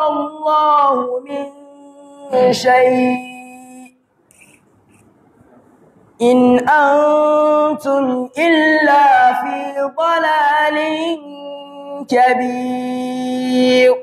الله من شيء إن أنتم إلا في ضلال كبير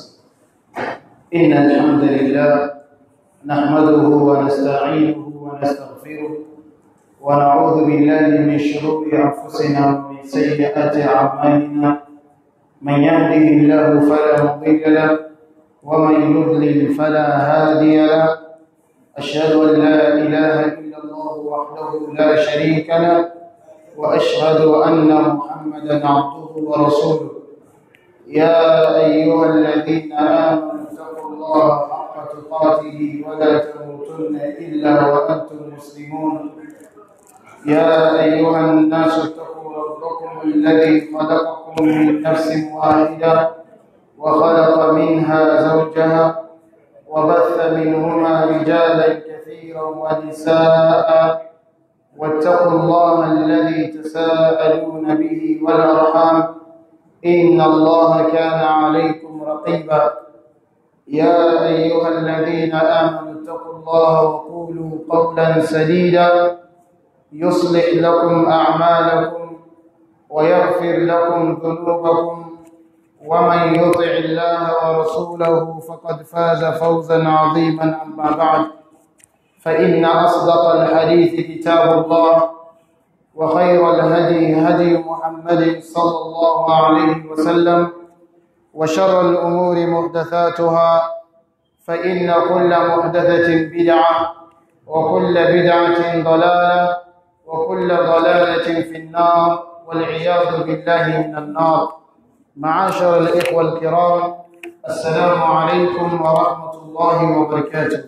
إن الحمد لله نحمده ونستعينه ونستغفره ونعوذ بالله من شرور أنفسنا ومن سيئات أعمالنا من يهده الله فلا مضل له ومن يضلل فلا هادي له أشهد أن لا إله إلا الله وحده لا شريك له وأشهد أن محمدا عبده ورسوله يا أيها الذين آمنوا اتقوا الله حق تقاته ولا تموتن إلا وأنتم مسلمون يا أيها الناس اتقوا ربكم الذي خلقكم من نفس واحدة وخلق منها زوجها وبث منهما رجالا كثيرا ونساء واتقوا الله الذي تساءلون به والأرحام إن الله كان عليكم رقيبا يا أيها الذين آمنوا اتقوا الله وقولوا قولا سديدا يصلح لكم أعمالكم ويغفر لكم ذنوبكم ومن يطع الله ورسوله فقد فاز فوزا عظيما أما بعد فإن أصدق الحديث كتاب الله وخير الهدي هدي محمد صلى الله عليه وسلم وشر الأمور محدثاتها فإن كل محدثة بدعة وكل بدعة ضلالة وكل ضلالة في النار والعياذ بالله من النار معاشر الإخوة الكرام السلام عليكم ورحمة الله وبركاته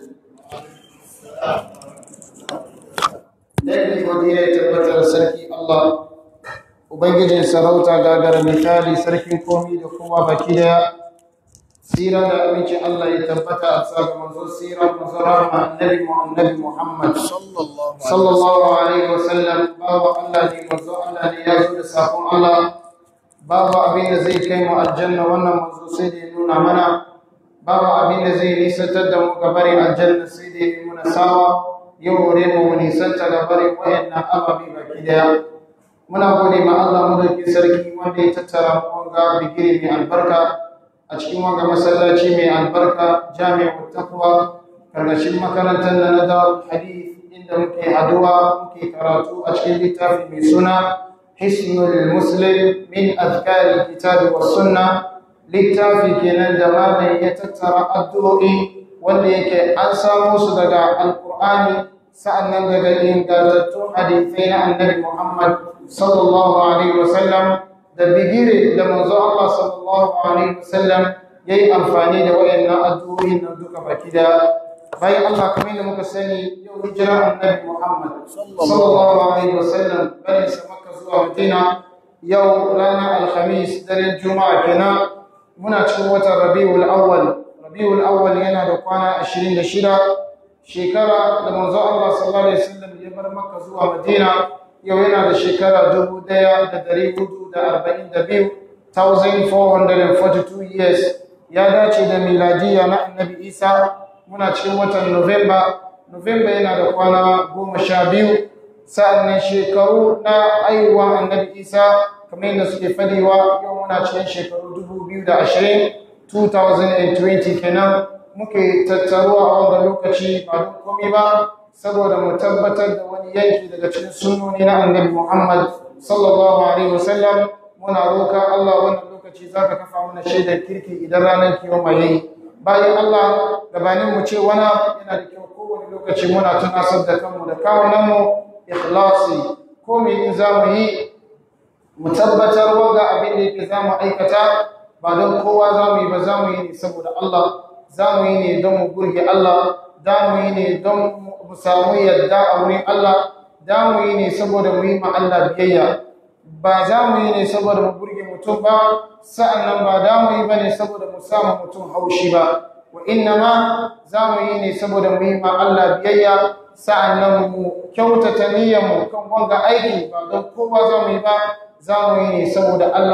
Daidai godiya ya tabbatar sarki Allah, Ubangijin sarauta gagara misali sarkin komi da kowa baki daya, tsira da amincin Allah ya tabbata a sa ga manzo tsira manzo rahma annabi annabi Muhammad sallallahu alaihi wasallam babu Allah ne manzo Allah ne ya zo da sakon Allah babu abin da zai kai mu aljanna wannan manzo sai da ya nuna mana babu abin da zai nisantar da mu gabarin aljanna sai da ya yi muna sawa yau wuri mu nisanta gabarin wayannan ababi baki daya muna gode ma Allah madauki sarki wanda ya tattara mu wanga bigire mai albarka a cikin wanga masallaci mai albarka jami'u taqwa karkashin makarantar na darul hadith inda muke haduwa muke karatu a cikin littafi mai suna hisnul muslim min azkari kitabi was sunna littafi kenan da malam ya tattara addu'o'i wanda yake an samo su daga alqur'ani sa'annan daga ingantattun hadisai na annabi Muhammad sallallahu alaihi wasallam da bigire da manzo Allah sallallahu alaihi wasallam yayi amfani da wayannan addu'o'in nan duka baki da bayan Allah kamar yadda muka sani yau hijira annabi Muhammad sallallahu alaihi wasallam bane sa Makka zuwa Madina yau ranar Alhamis daren Juma'a kenan muna cikin watan Rabiul Awwal Rabiul Awwal yana da kwana 26 shekara da manzo Allah sallallahu alaihi wasallam ya bar Makka zuwa Madina yau yana da shekara 1442 1442 years ya dace da miladiya na Annabi Isa muna cikin watan November November yana da kwana goma sha biyu sa'annan shekaru na aiwa Annabi Isa kamar yadda suke fadiwa yau muna cikin shekaru 2020 2020 kenan muke tattaruwa a wannan lokaci ba don komai ba saboda mu tabbatar da wani yanki daga cikin sunnoni na annabi Muhammad sallallahu alaihi wasallam muna roka Allah wannan lokaci zaka kafa mana shaidar kirki idan ranar kiyama yayi bayan Allah gabanin mu ce wani yana da kyau kowane lokaci muna tunasar da kanmu da kawunan mu ikhlasi ko me in za mu yi mu tabbatar wanga abin da yake za mu aikata ba don kowa za mu yi ba za mu yi ne saboda Allah za mu yi ne don mu burge Allah za mu yi ne don mu samu yadda a wurin Allah za mu yi ne saboda mu yi ma Allah biyayya ba za mu yi ne saboda mu burge mutum ba sa'annan ba za mu yi ba ne saboda mu samu mutum haushi ba wa inna ma za mu yi ne saboda mu yi ma Allah biyayya sa'annan mu kyautata niyyar mu kan wanga aiki ba don kowa za mu yi ba za mu yi ne saboda Allah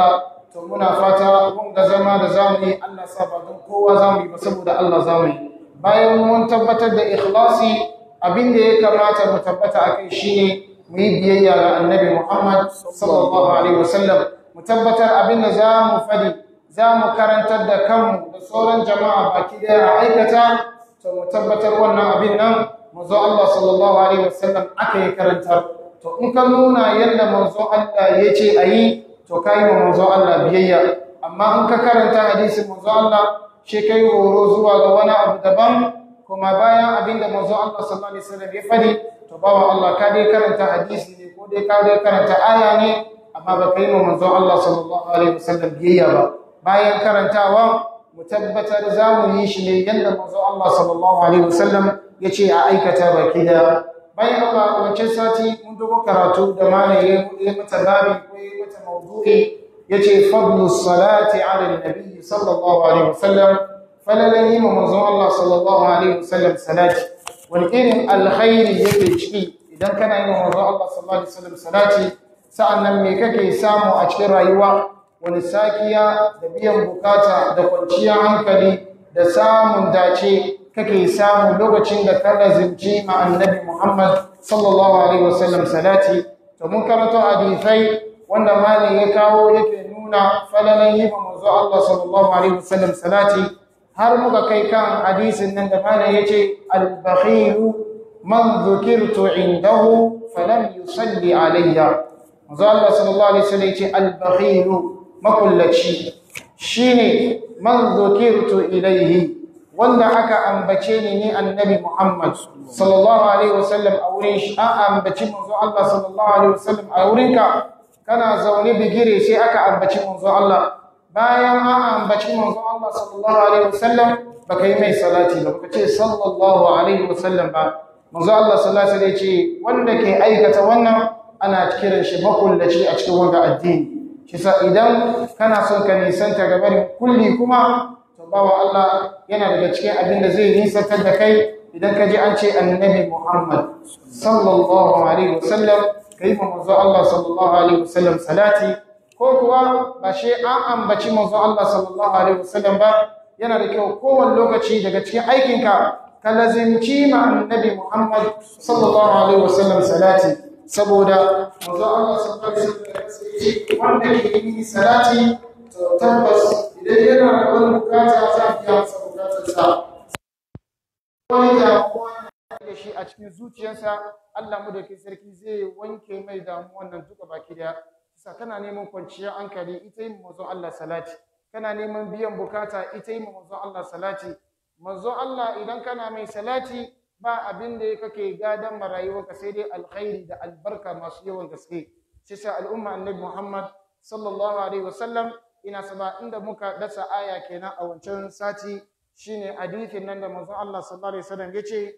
to muna fata mun ga zama da zamu yi Allah sa ba don kowa zamu yi ba saboda Allah zamu yi bayan mun tabbatar da ikhlasi abin da ya kamata mu tabbata akai shine mu yi biyayya ga annabi Muhammad sallallahu alaihi wasallam mu tabbatar abin da za mu fadi za mu karantar da kanmu da sauran jama'a baki daya a aikata to mu tabbatar wannan abin nan manzo Allah sallallahu alaihi wasallam aka yi karantar to in ka nuna yadda manzo Allah ya ce a yi to ka yi wa manzo Allah biyayya amma in ka karanta hadisin manzo Allah shi kai horo zuwa ga wani abu daban kuma bayan abin da manzo Allah sallallahu alaihi wasallam ya fadi to bawan Allah ka dai karanta hadisi ne ko dai ka dai karanta aya ne amma ba kai wa manzo Allah sallallahu alaihi wasallam biyayya ba bayan karantawa mu tabbatar za mu yi shi ne yadda manzo Allah sallallahu alaihi wasallam ya ce a aikata baki da bayan Allah wancan sati mun dogo karatu da malaye ya mata babi ko ya mata mawdu'i yace fadlu salati ala nabi sallallahu alaihi wasallam falalan yi manzo Allah sallallahu alaihi wasallam salati wani irin alkhairi yake ciki idan kana yi manzo Allah sallallahu alaihi wasallam salati sa'annan me kake samu a cikin rayuwa wani sakiya da biyan bukata da kwanciyar hankali da samun dace kake samu lokacin da ka lazimci ma annabi Muhammad sallallahu alaihi wasallam salati to mun karanto hadisai wanda mali ya kawo yake nuna falalan yi manzo Allah sallallahu alaihi wasallam salati har muka kai kan hadisin nan da mali yace al-bakhil man dhukirtu indahu falam yusalli alayya manzo Allah sallallahu alaihi wasallam yace al-bakhil makullaci shine man dhukirtu ilayhi wanda aka ambace ni ni annabi Muhammad sallallahu alaihi wasallam a wurin shi an ambaci manzo Allah sallallahu alaihi wasallam a wurinka kana zaune bigire sai aka ambaci manzo Allah bayan an ambaci manzo Allah sallallahu alaihi wasallam baka yi mai salati ba baka ce sallallahu alaihi wasallam ba manzo Allah sallallahu alaihi wasallam ce wanda ke aikata wannan ana kiran shi makullaci a cikin wanda addini shi sa idan kana son ka nisanta gabarin kulli kuma bawa Allah yana daga cikin abin da zai nisantar da kai idan ka ji an ce annabi Muhammad sallallahu alaihi wasallam kai ma manzo Allah sallallahu alaihi wasallam salati ko kuwa ba shi an ambaci manzo Allah sallallahu alaihi wasallam ba yana da kyau kowane lokaci daga cikin aikinka ka lazimci ma annabi Muhammad sallallahu alaihi wasallam salati saboda manzo Allah sallallahu alaihi wasallam wanda ke yi salati to tabbas idan yana da wani bukata za a biya masa bukatarsa wani damuwa da shi a cikin zuciyarsa Allah mu da ke sarki zai wanke mai damuwan nan duka baki daya sa kana neman kwanciyar hankali ita yin manzon Allah salati kana neman biyan bukata ita yin manzon Allah salati manzon Allah idan kana mai salati ba abin da kake gadan marayuwarka sai dai alkhairi da albarka masu yawan gaske shi sa al'umma annabi Muhammad sallallahu alaihi wasallam ina saba inda muka dasa aya kenan a wancan sati shine hadithin nan da manzon Allah sallallahu alaihi wasallam yace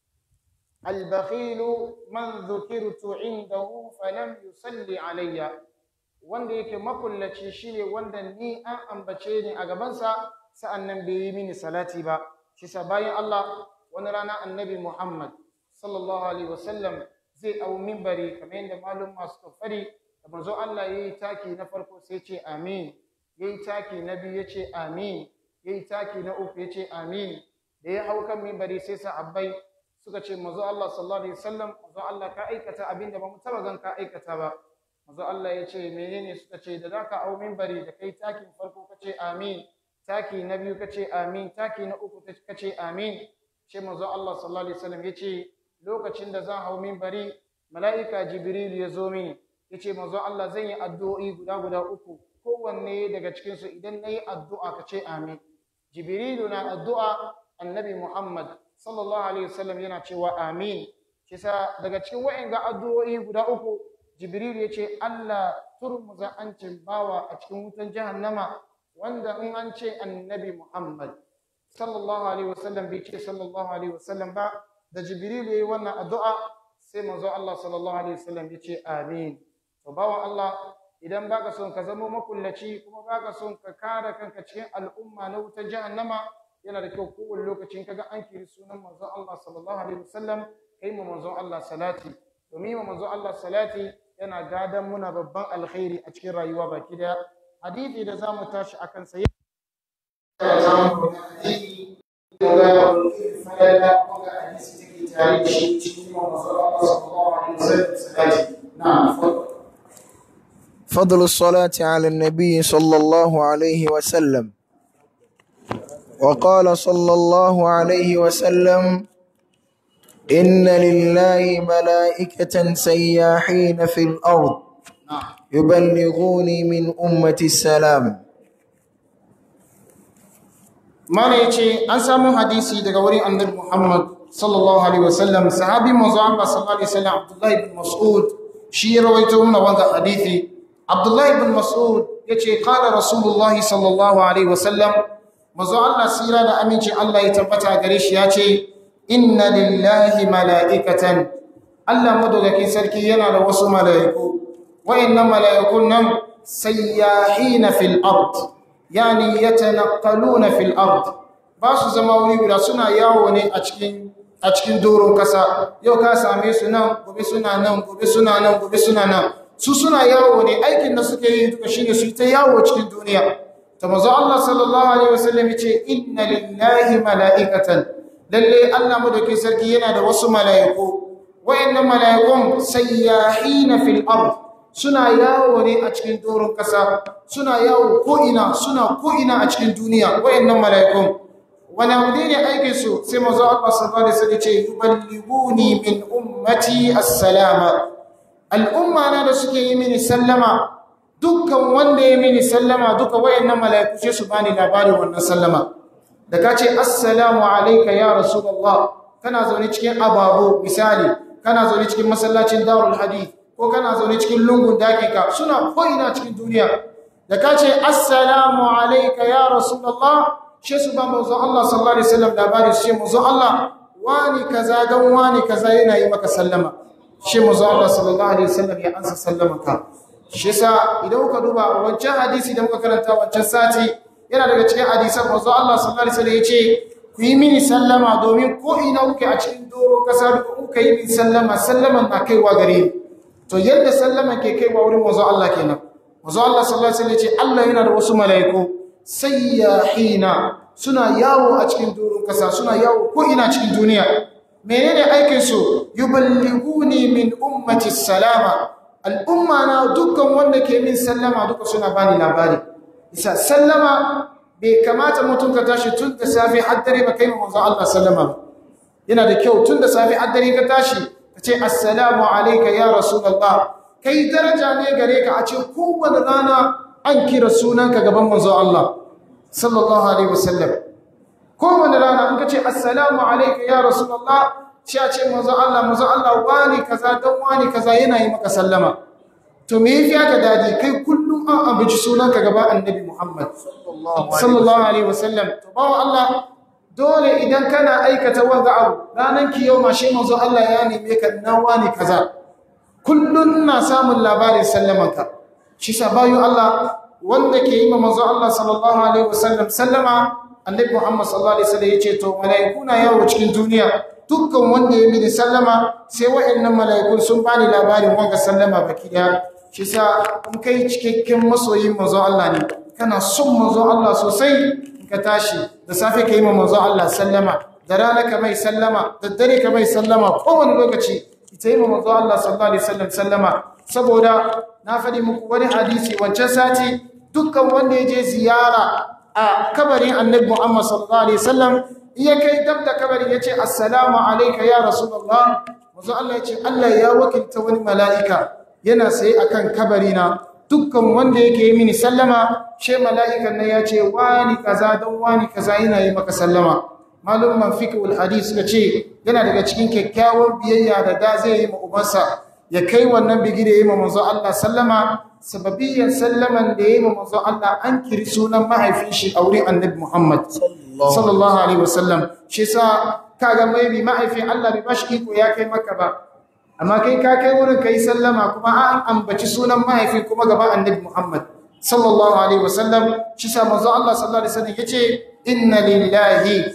al-bakhilu man dhukirtu indahu falam yusalli alayya wanda yake makullaci shine wanda ni an ambace ni a gabansa sa'annan bai yi mini salati ba shi sa bayan Allah wani rana annabi Muhammad sallallahu alaihi wasallam zai au minbari kamar yadda malum masu kafari da manzo Allah yayi taki na farko sai ce amin yayi taki na biyu yace amin yayi taki na uku yace amin da ya hau kan minbari sai sahabbai suka ce manzo Allah sallallahu alaihi wasallam manzo Allah ka aikata abinda ba mu taba gan ka aikata ba manzo Allah ya ce menene suka ce da zaka hau minbari da kai takin farko kace amin taki na biyu kace amin taki na uku kace amin sai manzo Allah sallallahu alaihi wasallam ya ce lokacin da zan hau minbari mala'ika jibril ya zo mini yace manzo Allah zan yi addu'o'i guda guda uku kowanne daga cikin su idan nayi addu'a kace amin jibrilu na addu'a annabi Muhammad sallallahu alaihi wasallam yana cewa amin kisa daga cikin wa'anga addu'o'i guda uku jibril yace Allah turmuza ancin bawa a cikin wutan jahannama wanda in an ce annabi Muhammad sallallahu alaihi wasallam bai ce sallallahu alaihi wasallam ba da jibril yayi wannan addu'a sai manzo Allah sallallahu alaihi wasallam ya ce amin to bawan Allah idan baka son ka zama makullaci kuma baka son ka kare kanka cikin al'umma na wutar jahannama yana da kyau kowane lokacin kaga an kiri sunan manzo Allah sallallahu alaihi wasallam kai mu manzo Allah salati domin mu manzo Allah salati yana gadan muna babban alkhairi a cikin rayuwa baki daya hadithi da za mu tashi a kansa ya za mu ga hadithi da ga falala ko ga hadisi take tare da shi cikin manzo Allah sallallahu alaihi wasallam na'am فضل الصلاة على النبي صلى الله عليه وسلم وقال صلى الله عليه وسلم إن لله ملائكة سياحين في الأرض يبلغوني من أمة السلام mana ya ce an samu hadisi daga wurin annabi Muhammad sallallahu alaihi wasallam sahabi manzo Allah sallallahu alaihi wasallam Abdullah ibn Mas'ud shi ya rawaito mana wannan hadisi Abdullah ibn Mas'ud yace qala Rasulullah sallallahu alaihi wasallam manzo Allah sira da aminci Allah ya tabbata gare shi yace inna lillahi mala'ikatan Allah madaukakin sarki yana da wasu mala'iku wayannan mala'ikun nan sayyahina fil ard yani yatanaqaluna fil ard ba su zama wuri guda suna yawo ne a cikin a cikin doron kasa yau ka same su nan gobe suna nan gobe suna nan gobe suna nan su suna yawo ne aikin da suke yi duka shine su ta yawo cikin duniya ta manzo Allah sallallahu alaihi wasallam yace inna lillahi mala'ikatan lalle Allah madaukin sarki yana da wasu mala'iku wayannan mala'ikun sayyahina fil ard suna yawo ne a cikin doron ƙasa suna yawo ko'ina suna ko'ina a cikin duniya wayannan mala'ikun wani abu ne aikin su sai mazu Allah sallallahu alaihi wasallam ce yuballighuni min ummati assalama al'umma na da suke yi mini sallama dukkan wanda ya mini sallama duka wayannan mala'iku sai su bani labarin wannan sallama da ka ce assalamu alayka ya rasulullah kana zaune cikin ababo misali kana zaune cikin masallacin darul hadith ko kana zaune cikin lungun dakika suna ko'ina cikin duniya da ka ce assalamu alaika ya rasulallah shi su ba mazu Allah sallallahu Alaihi wasallam labari shi mazu Allah wani kaza don wani kaza yana yi maka sallama shi mazu Allah sallallahu Alaihi wasallam ya ansa sallamanka shi sa idan kuka duba wancan hadisi da muka karanta wancan sati yana daga cikin hadisan mazu Allah sallallahu Alaihi wasallam ya ce ku yi mini sallama domin ko ina kuke a cikin doro kasa duka kuka yi mini sallama sallaman na kaiwa gare ni to yadda sallama ke kai wa wurin manzo Allah kenan manzo Allah sallallahu alaihi wasallam ce Allah yana da wasu malaiku sayyahina suna yawo a cikin durun kasa suna yawo ko ina cikin duniya menene aikin su yuballighuni min ummati salama al'umma na dukkan wanda ke min sallama duka suna bani labari isa sallama bai kamata mutum ka tashi tun da safe har dare ba kai manzo Allah sallama yana da kyau tun da safe har dare ka tashi ka ce assalamu alaika ya rasulallah kai daraja ne gare ka a ce kowane rana an kira sunanka gaban manzo Allah sallallahu alaihi wasallam kowane rana in ka ce assalamu alaika ya rasulallah shi a ce manzo Allah manzo Allah wani kaza dan wani kaza yana yi maka sallama to me yafi aka dadi kai kullum an abuci sunanka gaban annabi Muhammad sallallahu alaihi wasallam to bawo Allah dole idan kana aikata wanga abu ranan kiyoma shi manzo Allah ya neme ka nawa ne kaza kullun na samun labarin sallamanka shi sa bayu Allah wanda ke yi ma manzo Allah sallallahu alaihi wasallam sallama annabi Muhammad sallallahu alaihi wasallam yace to malaiku na yawo cikin duniya dukkan wanda ya mini sallama sai wa'annan malaikun sun bani labarin wanga sallama baki daya shi sa in kai cikakken masoyin manzo Allah ne kana son manzo Allah sosai ka tashi da safe ka yi ma manzo Allah sallama da rana ka mai sallama da dare ka mai sallama kowane lokaci ita yi ma manzo Allah sallallahu alaihi wasallam sallama saboda na faɗi muku wani hadisi wancan sati dukkan wanda ya je ziyara a kabarin annabi Muhammad sallallahu alaihi wasallam iya kai dab da kabarin yace assalamu alayka ya rasulullah manzo Allah yace Allah ya wakilta wani mala'ika yana sai akan kabarina dukkan wanda yake yi mini sallama she mala'ikan nan ya ce wani kaza don wani kaza yana yi maka sallama malumman fiqhul hadith suka ce yana daga cikin kyakkyawar biyayya da da zai yi ma ubansa ya kai wannan bigire yi ma manzo Allah sallama sababiyan sallaman da yi ma manzo Allah an kiri sunan mahaifin shi a wurin annabi Muhammad sallallahu alaihi wasallam shi sa kaga mai bi mahaifin Allah bai bashi iko ya kai maka ba amma kai ka kai wurin kai sallama kuma an ambaci sunan mahaifin kuma gaban annabi Muhammad sallallahu alaihi wasallam shi sa manzo Allah sallallahu alaihi wasallam yace inna lillahi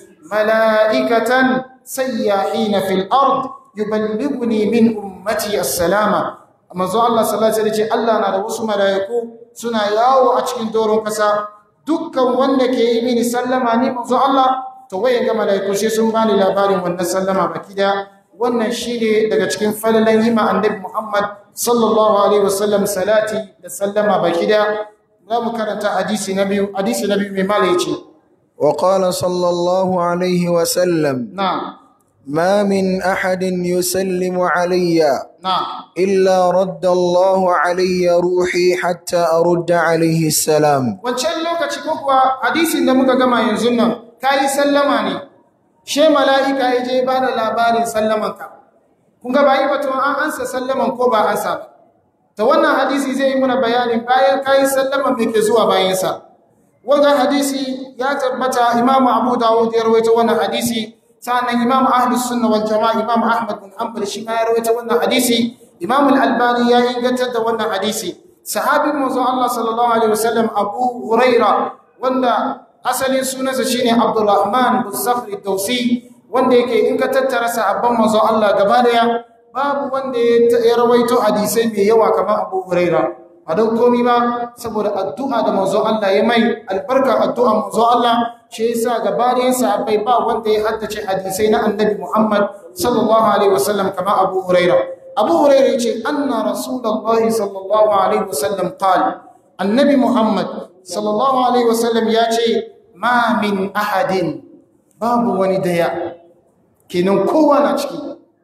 malaikatan sayyahina fil ard yuballighuni min ummati as-salama manzo Allah sallallahu alaihi wasallam ce Allah na da wasu malaiku suna yawo a cikin doron kasa dukkan wanda ke yi mini sallama ni manzo Allah to waye ga malaiku sai sun bani labarin wannan sallama baki da wannan shine daga cikin falalan yima annabi Muhammad sallallahu alaihi wasallam salati da sallama baki da za mu karanta hadisi na biyu hadisi na biyu mai mala yace وقال صلى الله عليه وسلم na ما من أحد يسلم علي na إلا رد الله علي روحي حتى أرد عليه السلام wancan lokaci ko kuwa hadisin da muka gama yanzu nan kayi sallama ne she mala'ika ya je ba da labarin sallamanka kun ga bayi batun an ansa sallaman ko ba ansa ba ta wannan hadisi zai yi muna bayanin bayan kayi sallaman me ke zuwa bayansa wanga hadisi ya tabbata imamu abu dawud ya rawaita wannan hadisi sannan imamu ahlus sunna wal jama'a imamu ahmad bin hanbal shi ma ya rawaita wannan hadisi imamu al-albani ya ingantar da wannan hadisi sahabin manzon Allah sallallahu alaihi wasallam Abu Huraira wanda asalin sunansa shine Abdurrahman bin Sakhr ad-Dawsi wanda yake in ka tattara sahabban manzon Allah gaba daya babu wanda ya rawaito hadisai mai yawa kamar Abu Huraira a don komi ba saboda addu'a da manzon Allah ya mai albarkar addu'a manzon Allah shi yasa gaba da sahabbai ba wanda ya haddace hadisai na Annabi Muhammad sallallahu alaihi wasallam kamar Abu Huraira abu hurairu ce anna rasulullahi sallallahu alaihi wasallam qal annabi muhammad sallallahu alaihi wasallam ya ce ma min ahadin babu wani daya kenan kowa na ciki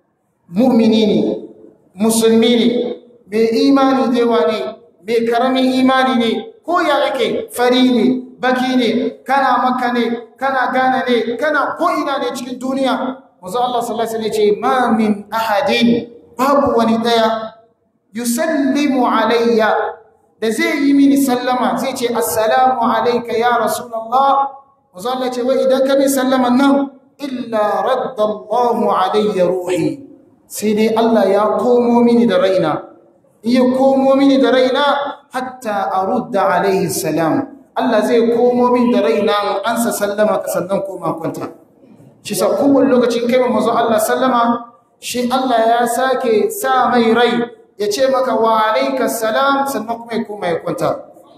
mu'mini ne musulmi ne mai imani dewa ne mai karamin imani ne ko ya yake fari ne baki ne kana makka ne kana gana ne kana ko ina ne cikin duniya manzo Allah sallallahu alaihi wasallam ce ma min ahadin babu wani daya yusallimu alayya da zai yi mini sallama zai ce assalamu alayka ya rasulullah manzo Allah ce wai idan ka bi sallaman nan illa radda Allahu alayya ruhi sai dai Allah ya komo mini da raina iya komo mini da raina hatta arudda alayhi salam Allah zai komo min da raina an sa sallama ka sannan koma kwanta shi sa kowane lokacin kai manzo Allah sallama shi Allah ya sake sa mai rai ya ce maka wa alaikas salam sannan kuma ya koma ya kwanta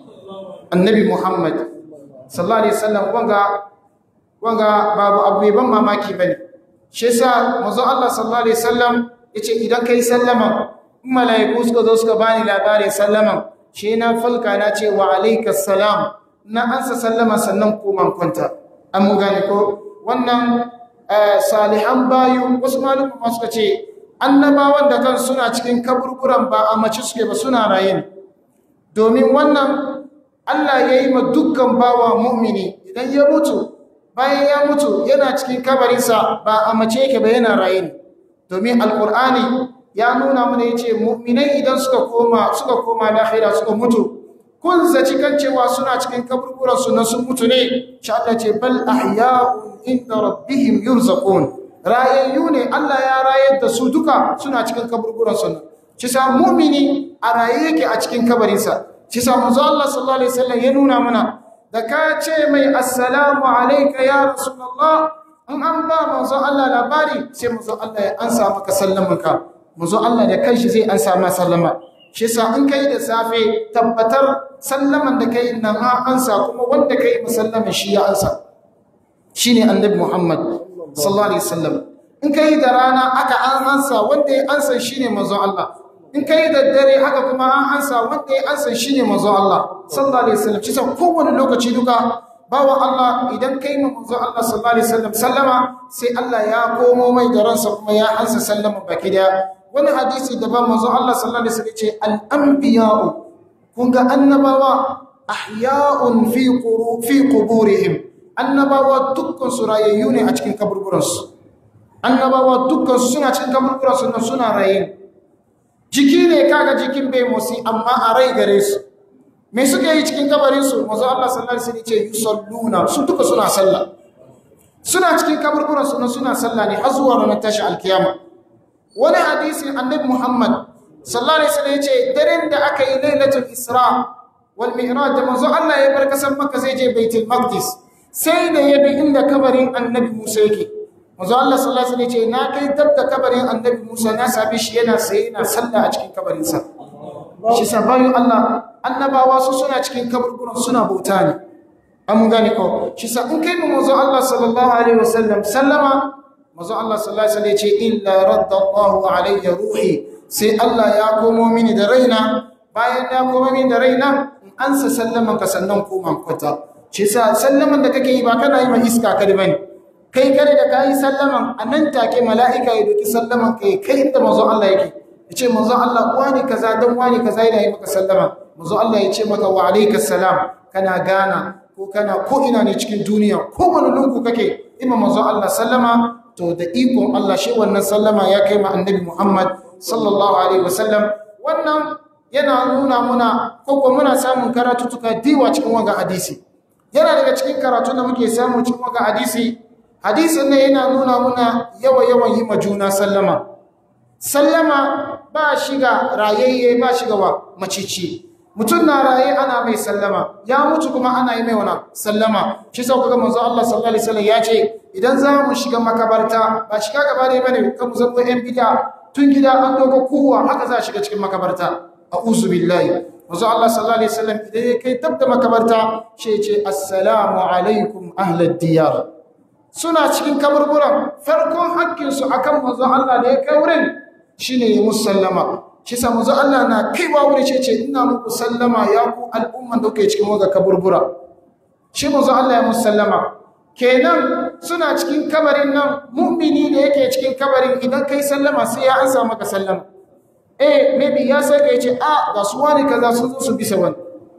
annabi Muhammad sallallahu alaihi wasallam wanga wanga babu abu ban mamaki bane shi yasa manzo Allah sallallahu alaihi wasallam yace idan kai sallama in malaiku suka zo suka bani labarin sallaman shi na falka na ce wa alaikas salam na ansa sallama sannan koma kwanta an mu gane ko wannan salihan bayu wasu malumma suka ce annabawan da kan suna cikin kaburburan ba a mace suke ba suna raye domin wannan Allah ya yi ma dukkan bawa mu'mini idan ya mutu bayan ya mutu yana cikin kabarinsa ba a mace yake ba yana raye ne domin alkur'ani ya nuna mana ya ce mu'minai idan suka koma suka koma lahira suka mutu kun zaci kan cewa suna cikin kaburburansu na sun mutu ne shi Allah ce bal ahya'un inda rabbihim yurzaqun rayayyu ne Allah ya rayar da su duka suna cikin kaburburansu nan shi sa mu'mini a raye yake a cikin kabarinsa shi sa manzo Allah sallallahu alaihi wasallam ya nuna mana da ka ce mai assalamu alayka ya rasulullah in an ba manzo Allah labari sai manzo Allah ya ansa maka sallamanka manzo Allah da kanshi zai ansa ma sallama shi sa in kai da safe tabbatar sallaman da kai nan ha ansa kuma wanda kai musallamin shi ya ansa shine annabi Muhammad sallallahu alaihi wasallam in kai da rana aka an ansa wanda ya ansa shine manzo Allah in kai da dare haka kuma an ansa wanda ya ansa shine manzo Allah sallallahu alaihi wasallam shi sa kowane lokaci duka bawa Allah idan kai ma manzo Allah sallallahu alaihi wasallam sallama sai Allah ya komo mai da ransa kuma ya ansa sallama baki daya wani hadisi daban manzo Allah sallallahu alaihi wasallam ce al-anbiya'u kun ga annabawa ahya'un fi quru fi quburihim annabawa dukkan su rayayyu ne a cikin kaburburan su annabawa dukkan su suna cikin kaburburan su suna raye jiki ne kaga jikin bai motsi amma a rai gare su me suke yi cikin kabarin su manzo Allah sallallahu alaihi wasallam ce yusalluna su duka suna sallah suna cikin kaburburan su suna sallah ne har zuwa ranar tashi alkiyama wani hadisi annabi Muhammad sallallahu alaihi wasallam yace daren da aka yi lailatul isra wal mi'raj da manzo Allah ya bar kasan Makka zai je Baitul Maqdis sai da ya bi inda kabarin annabi Musa yake manzo Allah sallallahu alaihi wasallam yace na kai dab da kabarin annabi Musa na sabi shi yana sai yana sallah a cikin kabarin sa shi sa bayan Allah annabawa su suna cikin kaburburan suna bauta ne an mun gane ko shi sa in kai mu manzo Allah sallallahu alaihi wasallam sallama manzo Allah sallallahu alaihi wasallam ya ce illa radda Allahu alayya ruhi sai Allah ya komo mini da raina bayan ya komo mini da raina in ansa sallaman ka sannan koma kwata shi sa sallaman da kake yi ba kana yi ma iska kada bane kai kare da kayi sallaman a nan take mala'ika ya doki sallaman kai kai inda manzo Allah yake ya ce manzo Allah wani kaza dan wani kaza yana yi maka sallama manzo Allah ya ce maka wa alaikas salam kana gana ko kana ko ina ne cikin duniya ko wani lungu kake ima manzo Allah sallama to da ikon Allah shi wannan sallama ya kai ma annabi Muhammad sallallahu alaihi wasallam wannan yana nuna muna ko kuma muna samun karatutuka diwa cikin wanga hadisi yana daga cikin karatu da muke samu cikin wanga hadisi hadisin nan yana nuna muna yawa yawan yi ma juna sallama sallama ba shiga rayayye ba shiga wa macici mutum na raye ana mai sallama ya mutu kuma ana yi mai wana sallama shi sau kaga manzo Allah sallallahu alaihi wasallam ya ce idan za mu shiga makabarta ba shiga gaba ne bane kan mu zama yan bid'a tun gida an dogo kowa haka za a shiga cikin makabarta a'udhu billahi manzo Allah sallallahu alaihi wasallam idan ya kai tabda makabarta shi ya ce assalamu alaikum ahlad diyar suna cikin kaburburan farkon hakkinsu akan manzo Allah da ya kai wurin shine ya musallama shi sa manzo Allah na kaiwa wuri ce ce ina muku sallama ya ku al'umman da kuke cikin waga kaburbura shi manzo Allah ya musallama kenan suna cikin kabarin nan mu'mini da yake cikin kabarin idan kai sallama sai ya ansa maka sallama eh maybe ya sai kai ce a ga su wani kaza sun zo su bisa wani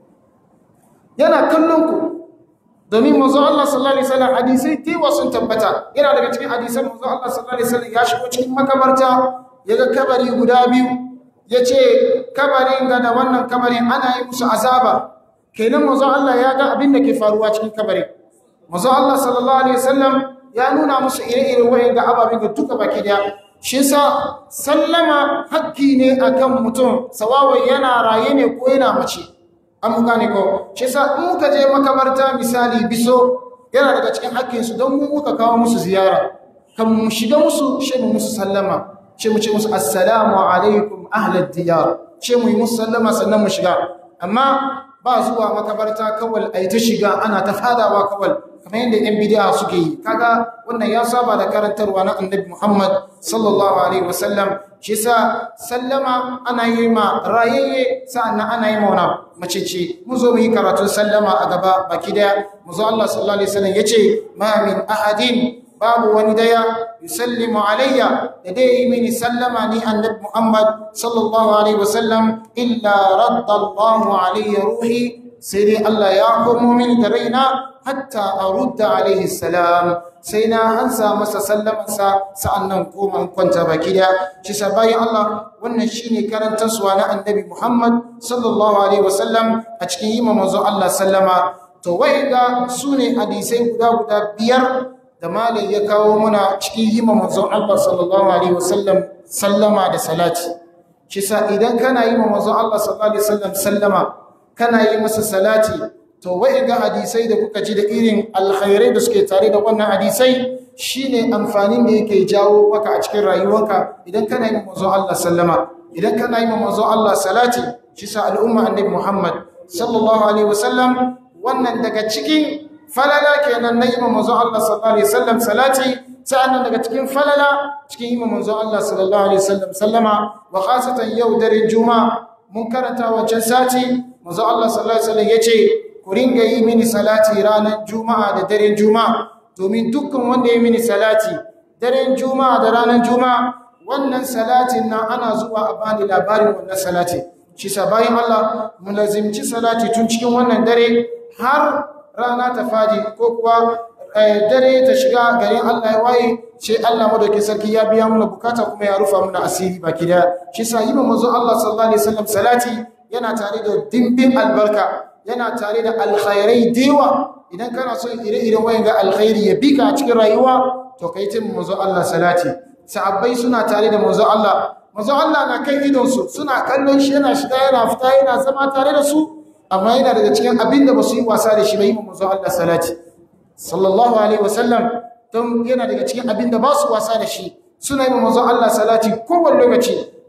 yana kallon ku domin manzo Allah sallallahu alaihi wasallam hadisai tewa sun tabbata yana daga cikin hadisan manzo Allah sallallahu alaihi wasallam ya shigo cikin makabarta yaga kabari guda biyu yace kabarin ga da wannan kabarin ana yi musu azaba kenan manzo Allah ya ga abin da ke faruwa cikin kabarin manzo Allah sallallahu alaihi wasallam ya nuna musu ire-iren wayan ga ababen da duka baki daya shi yasa sallama hakki ne akan mutum sawawai yana raye ne ko yana mace an gane ko shi sa in muka je makabarta misali biso yana daga cikin hakkinsu don mu muka kawo musu ziyara kan mu shiga musu shi mu musu sallama shi mu ce musu assalamu alaikum ahlad diyar shi mu yi musu sallama sannan mu shiga amma ba zuwa makabarta kawai ai ta shiga ana ta fadawa kawai kamar yadda yan bid'a suke yi kaga wannan ya saba da karantarwa na annabi Muhammad sallallahu alaihi wasallam shi sa sallama ana yi ma rayayye sa'annan ana yi ma wani mace ce mu zo mu yi karatun sallama a gaba baki daya mu zo Allah sallallahu alaihi wasallam yace ma min ahadin babu wani daya yusallimu alayya da dai yi mini sallama ni annabi Muhammad sallallahu alaihi wasallam illa radda Allahu alayya ruhi sai dai Allah ya komo mini da raina hatta arudda alaihi salam sai na ansa masa sallamansa sa'annan koma kwanta baki da shi bayan Allah wannan shine karantarsuwa na annabi Muhammad sallallahu alaihi wasallam a cikin yi manzo Allah sallama to wai ga sune hadisai guda guda biyar da malai ya kawo muna cikin yi manzo Allah sallallahu alaihi wasallam sallama da salati shi idan kana yi manzo Allah sallallahu alaihi wasallam sallama kana yi masa salati to wai ga hadisai da kuka ji da irin alkhairai da suke tare da wannan hadisai shine amfanin da yake jawo maka a cikin rayuwarka idan kana yi manzo Allah sallama idan kana yi manzo Allah salati shi sa al'umma annabi Muhammad sallallahu alaihi wasallam wannan daga cikin falala kenan na yi manzo Allah sallallahu alaihi wasallam salati sa'annan daga cikin falala cikin yi manzo Allah sallallahu alaihi wasallam sallama wa khasatan yau daren juma'a mun karanta wancan sati manzo Allah sallallahu alaihi wasallam yace ku ringa yi mini salati ranar juma'a da daren juma'a domin dukkan wanda ya mini salati daren juma'a da ranar juma'a wannan salatin nan ana zuwa a bani labarin wannan salati shi sa bayan Allah mu lazimci salati tun cikin wannan dare har rana ta fadi ko kuwa dare ta shiga garin Allah ya waye sai Allah madauki sarki ya biya mana bukata kuma ya rufa mana asiri baki daya shi sa yi manzo Allah sallallahu alaihi wasallam salati yana tare da dimbin albarka yana tare da alkhairai dewa idan kana son ire-iren wayan ga alkhairi ya bika a cikin rayuwa to kai tin manzo Allah salati sahabbai suna tare da manzo Allah manzo Allah na kan idon su suna kallon shi yana shiga yana fita yana zama tare da su amma yana daga cikin abin da ba su yi wasa da shi ba yi manzo Allah salati sallallahu alaihi wasallam don yana daga cikin abin da ba su wasa da shi suna yi manzo Allah salati kowane lokaci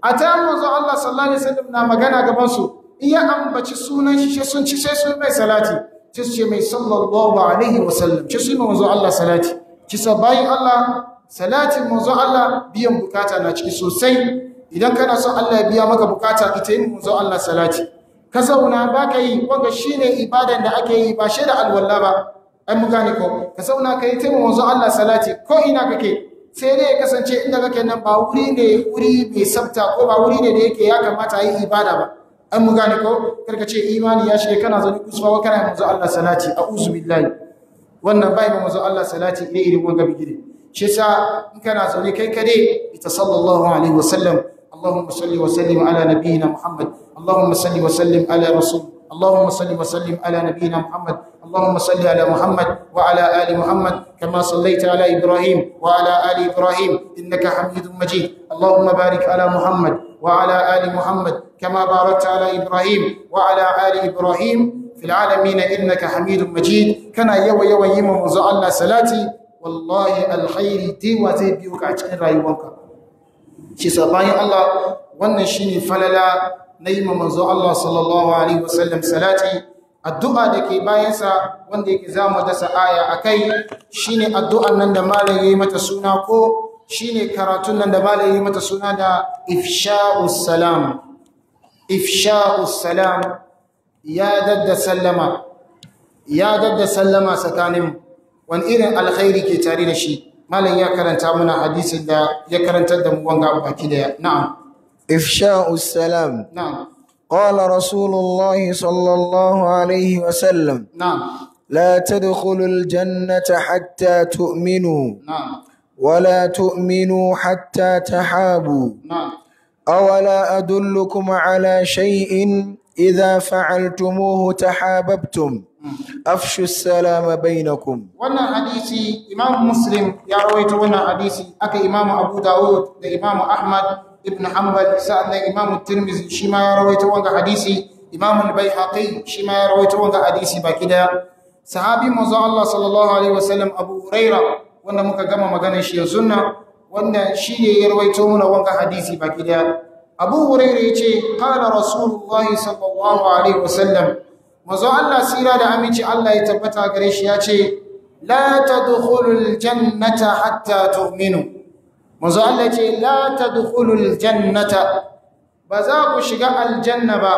a ta manzo Allah sallallahu alaihi wasallam na magana gaban su iya ambaci sunan shi sai sun ci sai sun mai salati ci ce mai sallallahu alaihi wasallam ci su manzo Allah salati ci sa bayin Allah salatin manzo Allah biyan bukata na ciki sosai idan kana son Allah ya biya maka bukata ita yin manzo Allah salati ka zauna ba ka yi wanda shine ibadan da ake yi ba shi da alwala ba ai mu gane ko ka zauna ka yi taimu manzo Allah salati ko ina kake sai dai ya kasance inda kake nan ba wuri ne wuri mai sabta ko ba wuri ne da yake ya kamata a yi ibada ba an mu gane ko karka ce imani ya shige kana zaune kusurwa kana manzo Allah salati a'udhu billahi wannan bai manzo Allah salati ne irin wanga bigire shi yasa in kana zaune kai kade ita sallallahu alaihi wasallam اللهم صل وسلم على نبينا محمد اللهم صل وسلم على رسول اللهم صل وسلم على نبينا محمد اللهم صل على محمد وعلى ال محمد كما صليت على ابراهيم وعلى ال ابراهيم انك حميد مجيد اللهم بارك على محمد وعلى ال محمد كما باركت على ابراهيم وعلى ال ابراهيم في العالمين انك حميد مجيد كان يوا يوا يما الله صلاتي والله الخير دي وزي بيوك a cikin rayuwanka shi sabayin Allah wannan shine falala na yi manzo Allah sallallahu alaihi wasallam salati addu'a da ke bayansa wanda yake zamu dasa aya akai shine addu'an nan da malam yayi mata suna ko shine karatun nan da malam yayi mata suna da ifsha'us salam ifsha'us salam ya dadda sallama ya dadda sallama tsakanin wani irin alkhairi ke tare da shi malam ya karanta mana hadisin da ya karantar da mu wanga baki daya na'am إفشاء السلام na'am قال رسول الله صلى الله عليه وسلم na'am لا تدخلوا الجنة حتى تؤمنوا na'am ولا تؤمنوا حتى تحابوا na'am أولا أدلكم على شيء إذا فعلتموه تحاببتم أفشوا السلام بينكم wannan hadisi imam muslim ya rawaito wannan hadisi aka imam abu dawud da imam ahmad ibn hanbal sa'annan imam tirmidhi shi ma ya rawaito wannan hadisi imam al-baihaqi shi ma ya rawaito wannan hadisi baki daya sahabi manzo Allah sallallahu alaihi wasallam abu huraira wanda muka gama maganar shi yanzu nan wanda shi ne ya rawaito mana wannan hadisi baki daya abu huraira yace qala rasulullahi sallallahu alaihi wasallam manzo Allah sira da aminci Allah ya tabbata gare shi ya ce la tadkhulul jannata hatta tu'minu manzo Allah ya ce la tadkhulul jannata ba za ku shiga aljanna ba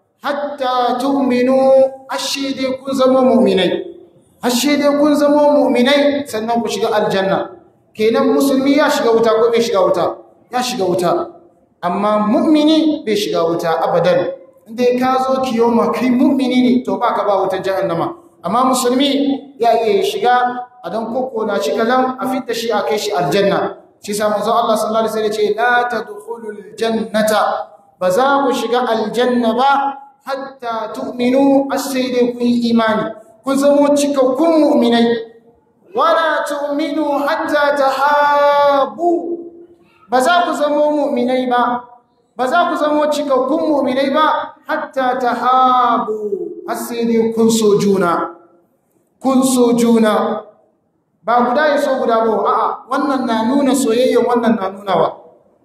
hatta tu'minu ashide kun zama mu'minai ashide kun zama mu'minai sannan ku shiga aljanna kenan musulmi ya shiga wuta ko bai shiga wuta ya shiga wuta amma mu'mini bai shiga wuta abadan inda ka zo kiyoma kai mu'mini ne to baka ba wutar jahannama amma musulmi ya iya shiga a dan koko na shi kalan a fitta shi a kai shi aljanna shi sa manzo Allah sallallahu alaihi wasallam ya ce la tadkhulul jannata ba za ku shiga aljanna ba hatta tu'minu as-sai dai kun yi imani kun zamo cikakkun mu'minai wala tu'minu hatta tahabu ba za ku zamo mu'minai ba ba za ku zamo cikakkun mu'minai ba hatta tahabu sai dai kun so juna kun so juna ba guda ya so guda ba a'a wannan na nuna soyayya wannan na nuna wa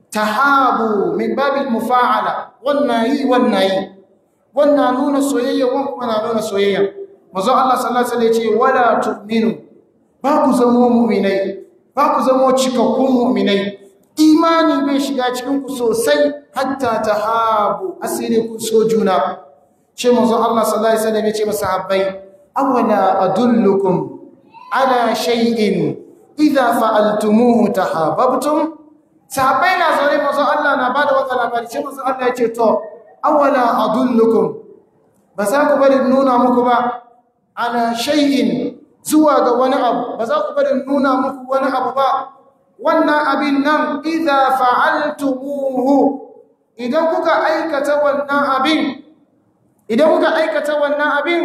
tahabu min babil mufa'ala wannan yi wannan yi wannan nuna soyayya wannan kuma na nuna soyayya manzo Allah sallallahu alaihi wasallam ya ce wala tu'minu ba ku zamo mu'minai ba ku zamo cikakkun mu'minai imani bai shiga cikin ku sosai hatta tahabu asiri kun so juna ce manzo Allah sallallahu alaihi wasallam ya ce masahabbai awala adullukum ala shay'in idza fa'altumuhu tahabbtum sahabbai na zaune manzo Allah na bada wata labari ce manzo Allah ya ce to awala adullukum ba za ku bari nuna muku ba ala shay'in zuwa ga wani abu ba za ku bari nuna muku wani abu ba wannan abin nan idza fa'altumuhu idan kuka aikata wannan abin idan kuka aikata wannan abin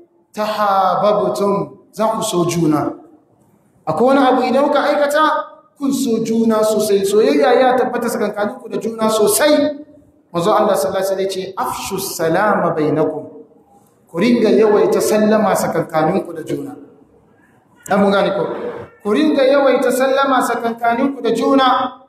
tahabbtum za ku so juna akwai wani abu idan kuka aikata kun so juna sosai soyayya ya tabbata tsakankaninku da juna sosai manzo Allah sallallahu alaihi wasallam ya ce afshu salama bainakum ku ringa yawaita sallama tsakankaninku da juna dan mun gane ko ku ringa yawaita sallama tsakankaninku da juna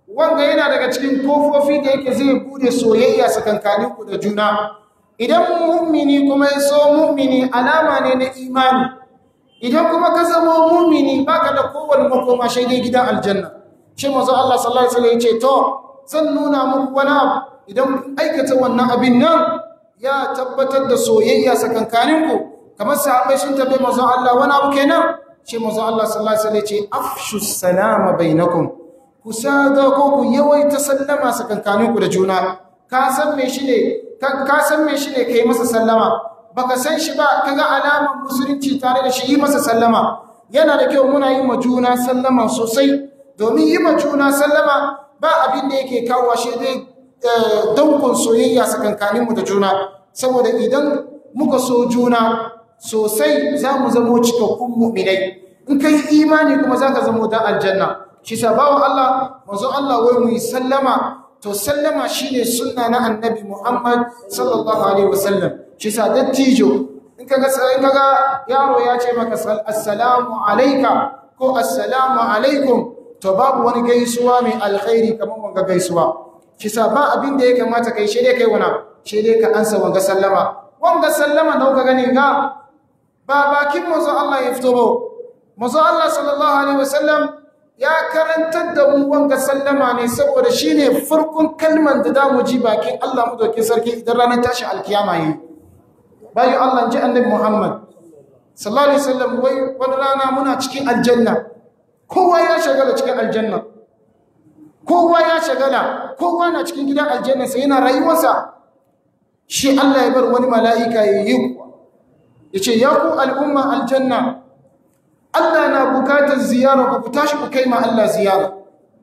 wanga yana daga cikin kofofi da yake zai bude soyayya tsakankaninku da juna idan mu'mini kuma ya so mu'mini alama ne na imani idan kuma ka zama mu'mini baka da kowane makoma sai dai gidan aljanna shi manzo Allah sallallahu alaihi wasallam ya ce to zan nuna muku wani abu idan kun aikata wannan abin nan ya tabbatar da soyayya tsakankaninku kamar sahabbai sun tabbai manzo Allah wani abu kenan shi manzo Allah sallallahu alaihi wasallam ya ce afshu salama bainakum ku sada ko ku yawaita sallama tsakankaninku da juna ka san me shi ne ka san me shi ne kai masa sallama baka san shi ba kaga alaman musulunci tare da shi yi masa sallama yana da kyau muna yi ma juna sallama sosai domin yi ma juna sallama ba abin da yake kawo shi dai dankon soyayya tsakankaninmu da juna saboda idan muka so juna sosai za mu zamo cikakkun mu'minai in kai imani kuma za ka zamo dan aljanna shi sabawan Allah manzo Allah wai mu yi sallama to sallama shine sunna na annabi Muhammad sallallahu alaihi wasallam shi sa dattijo in kaga in kaga yaro ya ce maka assalamu alayka ko assalamu alaikum to babu wani gaisuwa mai alkhairi kamar wanga gaisuwa shi sa ba abin da ya kamata kai shi dai kai wana shi dai ka ansa wanga sallama wanga sallama da kuka gani ga ba bakin manzo Allah ya fito ba manzo Allah sallallahu alaihi wasallam ya karantar da mu wanga sallama ne saboda shine farkon kalman da zamu ji bakin Allah mu doke sarki idan ranar tashi alkiyama yi bayan Allah ji annabi Muhammad sallallahu alaihi wasallam wai wani rana muna cikin aljanna kowa ya shagala cikin aljanna kowa ya shagala kowa na cikin gidan aljanna sai yana rayuwarsa shi Allah ya bar wani mala'ika ya yi yace ya ku al'umma aljanna Allah na bukatar ziyara ku tashi ku kai ma Allah ziyara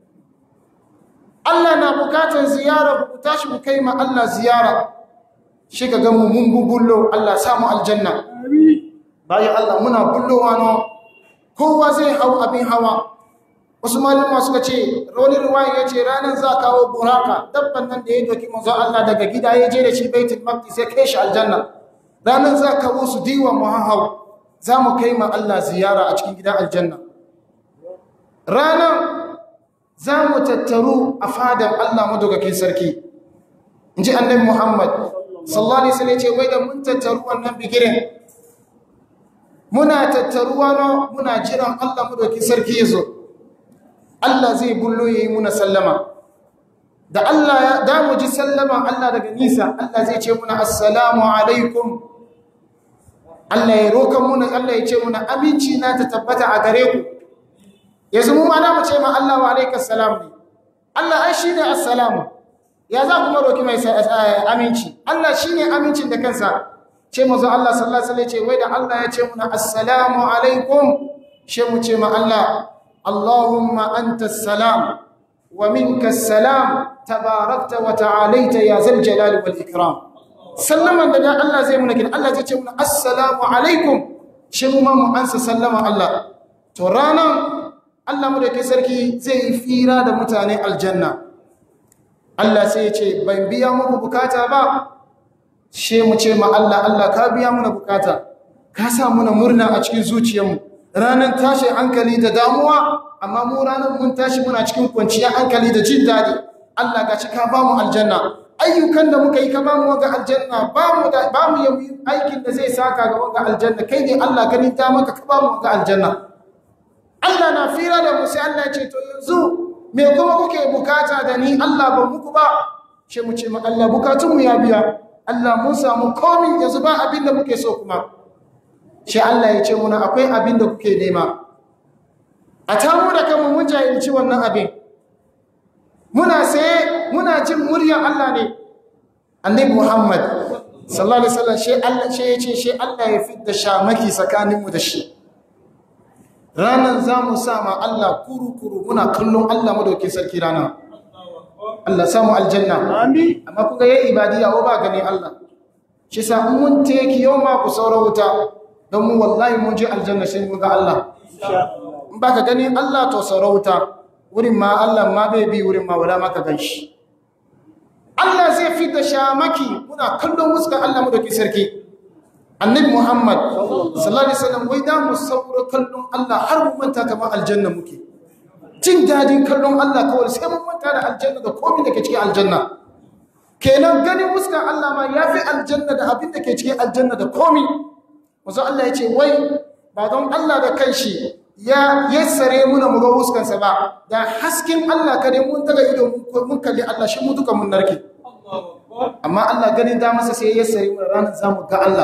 Allah na bukatar ziyara ku tashi ku kai ma Allah ziyara shi ka ga mu mun bubullo Allah samu aljanna bayan Allah muna bullowa no kowa zai hau abin hawa wasu malama suka ce roli ruwaya ya ce ranar za kawo buraka dabban nan da ya doki manzo Allah daga gida ya je da shi baitul maqdis sai kai shi aljanna ranar za kawo su diwa mu hau za mu kai ma Allah ziyara a cikin gidan aljanna ranar za mu tattaru a fadar Allah madaukakin sarki in ji annabi Muhammad sallallahu alaihi wasallam ce wai da mun tattaru wannan bigiren muna tattaruwa no muna jiran Allah madaukakin sarki ya zo Allah zai bullo yayi muna sallama da Allah ya da mu ji sallama Allah daga nisa Allah zai ce muna assalamu alaikum Allah ya roƙa muna Allah ya ce muna aminci na ta tabbata a gare ku yanzu mu ma da mu ce ma Allah wa alaikas salam ne Allah ai shine assalamu ya za kuma roki mai aminci Allah shine amincin da kansa ce mu zo Allah sallallahu alaihi wasallam ce wai da Allah ya ce muna assalamu alaikum she mu ce ma Allah Allahumma antas salam wa minkas salam tabarakta wa ta'alaita ya zal jalali wal ikram sallaman da dan Allah zai muna kin Allah zai ce muna assalamu alaikum shi mu ma mu ansa sallama Allah to ranan Allah mu da ke sarki zai yi fira da mutane aljanna Allah sai ya ce ban biya muku bukata ba she mu ce ma Allah Allah ka biya muna bukata ka sa muna murna a cikin zuciyarmu ranan tashi hankali da damuwa amma mu ranan mun tashi muna cikin kwanciyar hankali da jin daɗi Allah gashi ka ba mu aljanna ayyukan da muka yi ka ba mu ga aljanna ba mu da ba mu yi aikin da zai saka ga wanga aljanna kai ne Allah ganin ta maka ka ba mu ga aljanna Allah na fira da mu sai Allah ya ce to yanzu me kuma kuke bukata da ni Allah ba muku ba shi mu ce ma Allah bukatun mu ya biya Allah mun samu komai yanzu ba abin da muke so kuma shi Allah ya ce muna akwai abin da kuke nema a tamu da kanmu mun jahilci wannan abin muna sai muna jin muryar Allah ne annabi Muhammad sallallahu alaihi wasallam shi Allah shi yace shi Allah ya fitta shamaki tsakaninmu da shi ranan zamu sa ma Allah kuru kuru muna kallon Allah madauki sarki rana Allah samu aljanna amin amma kuga yayi ibadiya o ba gani Allah shi sa mun teki yau ma ku saura wuta don mu wallahi mun je aljanna sai mun ga Allah in baka gani Allah to saura wuta wurin ma Allah ma bai bi wurin ma wala maka ganshi Allah zai fita shamaki muna kallon muska Allah mu da ki sarki annabi Muhammad sallallahu alaihi wasallam wai da mu saura kallon Allah har mu manta kamar aljanna muke jin dadin kallon Allah kawai sai mun manta da aljanna da komai da ke cikin aljanna kenan ganin fuskar Allah ma yafi aljanna da abin da ke cikin aljanna da komai wasu Allah ya ce wai ba don Allah da kanshi ya yassare muna mu ga fuskansa ba da hasken Allah kadai mun daga ido mun kalli Allah shi mu duka mun narke amma Allah ganin da masa sai ya yassare muna ranar zamu ga Allah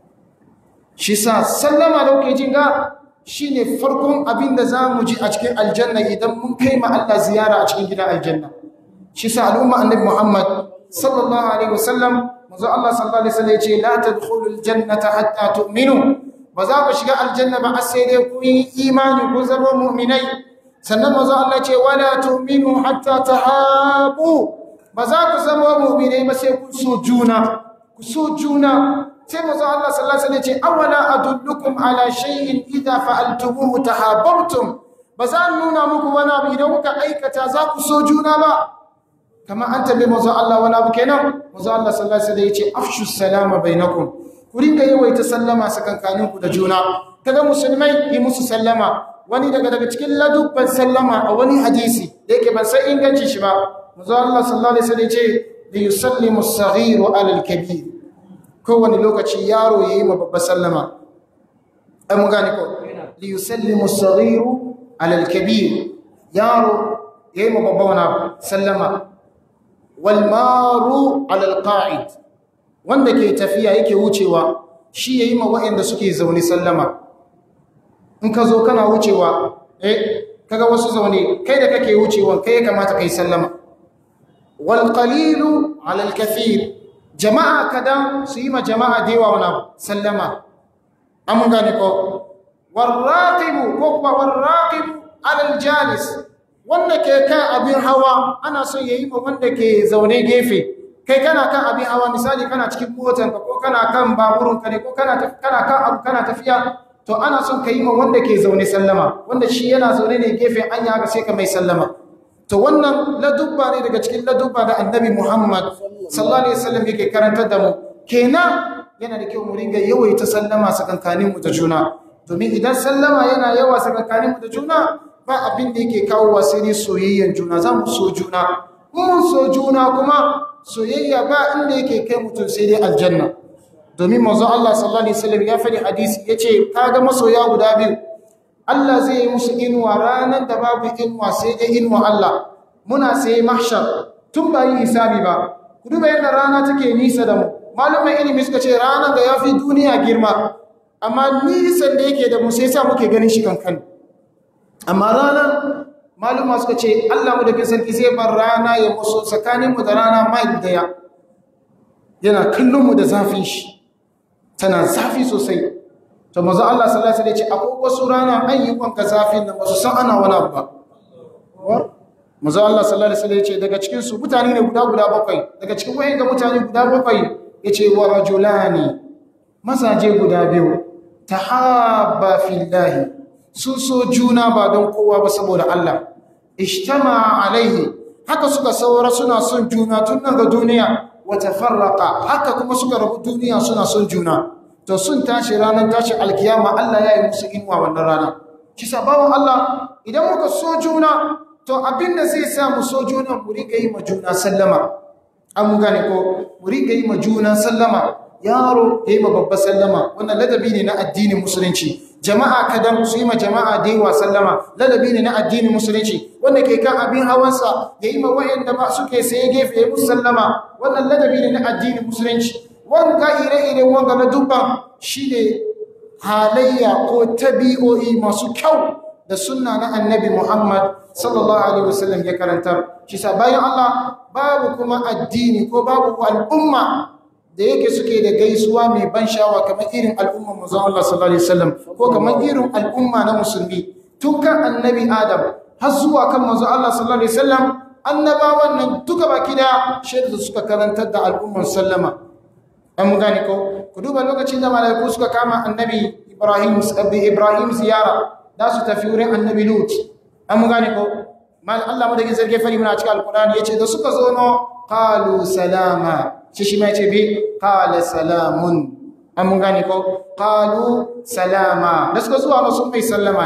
shi sa sallama da kuke jin ga shine farkon abin da zamu ji a cikin aljanna idan mun kai ma Allah ziyara a cikin gidan aljanna shi sa al'umma annabi Muhammad sallallahu alaihi wasallam manzo Allah sallallahu alaihi wasallam yace la tadkhulul jannata hatta tu'minu ba za ku shiga aljanna ba sai dai ku yi imani ku zama mu'minai sannan manzo Allah ce wala tu'minu hatta tahabu ba za ku zama mu'minai ba sai ku so juna ku so juna sai manzo Allah sallallahu alaihi wasallam ce awala adullukum ala shay'in idha fa'altumuhu tahabbtum ba za nuna muku wani abu idan kuka aikata za ku so juna ba kama an tabi manzo Allah wani abu kenan manzo Allah sallallahu alaihi wasallam yace afshu salama bainakum ku ringa yawaita sallama sakankanin ku da juna kaga musulmai yi musu sallama wani daga daga cikin ladubban sallama a wani hadisi da yake ban san inganci shi ba manzo Allah sallallahu alaihi wasallam yace li yusallimu as-saghiru ala al-kabir kowane lokaci yaro yayi ma babba sallama ai mun gane ko li yusallimu as-saghiru ala al-kabir yaro yayi ma babba wana sallama walmaru alalqa'id wanda ke tafiya yake wucewa shi yayi ma waɗanda suke zaune sallama in ka zo kana wucewa eh kaga wasu zaune kai da kake wucewa kai kamata kai sallama wal qalilu alal kathir jama'a kadan su yi ma jama'a dewa wana sallama an gane ko warraqibu ko kuma warraqibu alal jalis wanda ke kan abin hawa ana son ya yi ma wanda ke zaune gefe kai kana kan abin hawa misali kana cikin motanka ko kana kan baburinka ne ko kana kan abu kana tafiya to ana son ka yi ma wanda ke zaune sallama wanda shi yana zaune ne gefe an yi haka sai ka mai sallama to wannan ladubba ne daga cikin ladubba da annabi muhammad sallallahu alaihi wasallam yake karantar da mu kenan yana da kyau mu ringa yawaita sallama sakankaninmu da juna domin idan sallama yana yawa sakankaninmu da juna ba abin da yake kawo sai ne soyayyen juna za mu so juna mun so juna kuma soyayya ba inda yake kai mutum sai dai aljanna domin manzo Allah sallallahu alaihi wasallam ya faɗi hadisi yace kaga masoya guda biyu Allah zai yi musu inuwa ranar da babu inuwa sai dai inuwa Allah muna sai mahshar tun ba yi hisabi ba ku duba yadda rana take nisa da mu malumai ilimi suka ce ranar da ya fi duniya girma amma nisan da yake da mu sai sa muke ganin shi kankan amma ranar maluma suka ce Allah mu da kin sarki zai bar rana ya musu tsakaninmu da rana mai daya yana kallonmu da zafin shi tana zafi sosai to mazu Allah sallallahu alaihi wasallam ya ce akwai wasu rana an yi wanka zafin da wasu san ana wani abu ba mazu Allah sallallahu alaihi wasallam ya ce daga cikin su mutane ne guda guda bakwai daga cikin wayan ga mutane guda bakwai ya ce wa rajulani mazaje guda biyu tahabba fillahi sun so juna ba don kowa ba saboda Allah ishtama alaihi haka suka saura suna son juna tun daga duniya wata farraka haka kuma suka rabu duniya suna son juna to sun tashi ranar tashi alkiyama Allah ya yi musu inuwa wannan rana kisa bawan Allah idan muka so juna to abinda zai sa mu so juna mu riga yi ma juna sallama an gane ko mu riga yi ma juna sallama yaro ya yi ma babba sallama wannan ladabi ne na addinin musulunci jama'a kadan su yi ma jama'a da yawa sallama ladabi ne na addinin musulunci wanda ke kan abin hawansa ya yi ma wa'anda ba suke saye gefe ya musu sallama wannan ladabi ne na addinin musulunci wanga ire-iren wanga na dubban shi ne halayya ko tabi'o'i masu kyau da sunna na annabi muhammad sallallahu alaihi wasallam ya karantar shi sa bayan allah babu kuma addini ko babu al'umma da yake suke da gaisuwa mai ban shawa kamar irin al'ummar manzon Allah sallallahu alaihi wasallam ko kamar irin al'umma na musulmi tun kan annabi Adam har zuwa kan manzon Allah sallallahu alaihi wasallam annabawan nan duka baki da shaidu suka karantar da al'ummar sallama an mun gane ko ku duba lokacin da malaiku suka kama annabi Ibrahim sabbi Ibrahim ziyara da su tafi wurin annabi Lut an mun gane ko mal Allah mu da gizar gefari muna cikin alqur'ani yace da suka zo no qalu salama shi shi ma ce bi qala salamun an mun gane ko qalu salama da suka zuwa sun mai sallama ne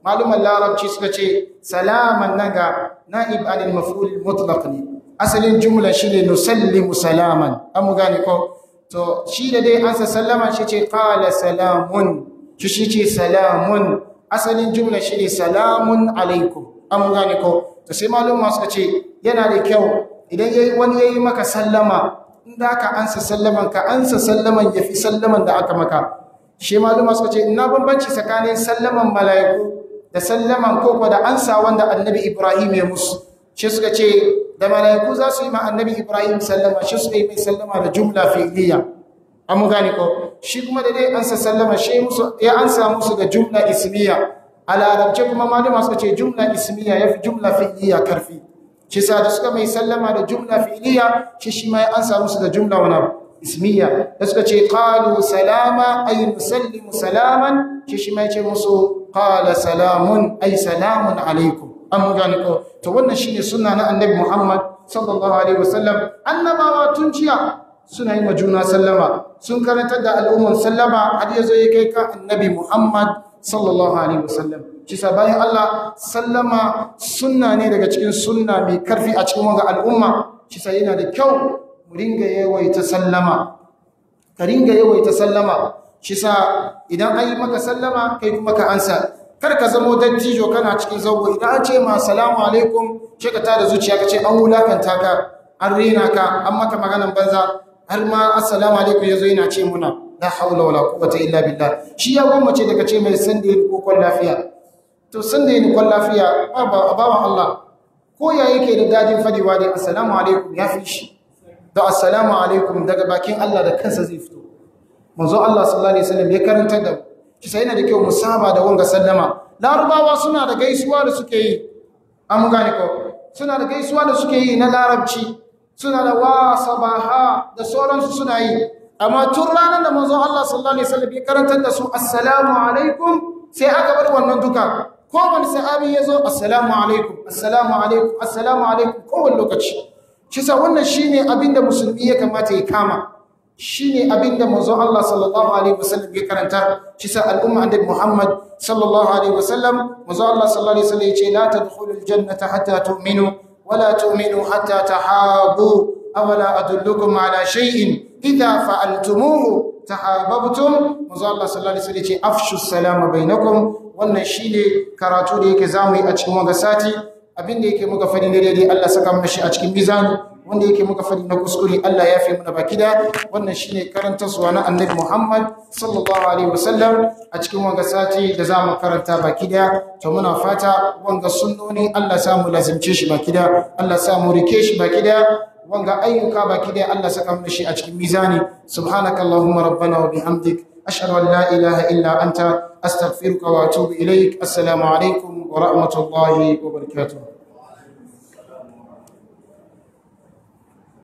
maluman larabci suka ce salaman naga na'ib anil maf'ul mutlaq ne asalin jumla shine nusallimu salaman an mu gane ko to shi da dai an sallama shi ce qala salamun shi shi ce salamun asalin jumla shine salamun alaikum an mu gane ko to sai maluma suka ce yana da kyau idan yayi wani yayi maka sallama in da ka ansa sallaman ka ansa sallaman yafi sallaman da aka maka shi maluma suka ce ina bambanci tsakanin sallaman mala'iku da sallaman koko da ansa wanda annabi Ibrahim ya musu shi suka ce da mala'iku za su yi ma annabi Ibrahim sallama shi suka yi mai sallama da jumla fi'liya an mu gane ko shi kuma da dai ansa sallama shi musu ya ansa musu da jumla ismiya a larabce kuma maluma suka ce jumla ismiya yafi jumla fi'liya karfi shi sa da suka mai sallama da jumla fi'liya shi shi ma ya ansa musu da jumla wani abu ismiya da suka ce qalu salama ay nusallimu salaman shi shi ma ya ce musu qala salamun ay salamun alaikum an gane ko to wannan shine sunna na annabi Muhammad sallallahu alaihi wasallam annabawa tun jiya suna yi majuna sallama sun karanta da al'umman sallama har yazo ya kai kan annabi Muhammad sallallahu alaihi wasallam shi bayan Allah sallama sunna ne daga cikin sunna mai karfi a cikin wanga al'umma shi yana da kyau mu ringa yawaita sallama ka ringa yawaita sallama shi sa idan an yi maka sallama kai kuma ka ansa kar ka zamo dattijo kana cikin zango idan an ce ma salamu alaikum ce ka tada zuciya ka ce an wulakanta ka an rena ka an maka maganan banza har ma assalamu alaikum yazo yana ce muna la haula wala quwwata illa billah shi ya gwammace daga ce mai san da yi kokon lafiya to san da yi kokon lafiya ba bawan Allah ko ya yake da dadin fadiwa dai assalamu alaikum ya fi shi da assalamu alaikum daga bakin Allah da kansa zai fito manzo Allah sallallahu alaihi wasallam ya karanta da shi sai yana da kyau mu saba da wanga sallama larubawa suna da gaisuwa da suke yi an gane ko suna da gaisuwa da suke yi na larabci suna da wa sabaha da sauransu suna yi amma tun ranar da manzo Allah sallallahu alaihi wasallam ya karanta da su assalamu alaikum sai aka bar wannan duka kowane sahabi ya zo assalamu alaikum assalamu alaikum assalamu alaikum kowane lokaci shi sa wannan shine abinda musulmi ya kamata ya kama shine abinda manzo Allah sallallahu alaihi wasallam ya karanta shi sa al'umma annabi Muhammad sallallahu alaihi wasallam manzo Allah sallallahu alaihi wasallam ya ce la tadkhulul jannata hatta tu'minu wala tu'minu hatta tahabu awala adullukum ala shay'in idha fa'altumuhu tahabbtum manzo Allah sallallahu alaihi wasallam ya ce afshu salama bainakum wannan shine karatu da yake zamu yi a cikin wanga sati abinda yake muka fadi ne daidai Allah saka mana shi a cikin mizani wanda yake muka fadi na kuskure Allah ya fi mana baki da wannan shine karanta suwa na Annabi Muhammad sallallahu alaihi wasallam a cikin wanga sati da zamu karanta baki da to muna fata wanga sunnoni Allah samu lazimce shi baki da Allah samu rike shi baki da wanga ayyuka baki da Allah saka mana shi a cikin mizani subhanakallahumma rabbana wa bihamdik ashhadu an la ilaha illa anta astaghfiruka wa atubu ilaik assalamu alaikum wa rahmatullahi wa barakatuh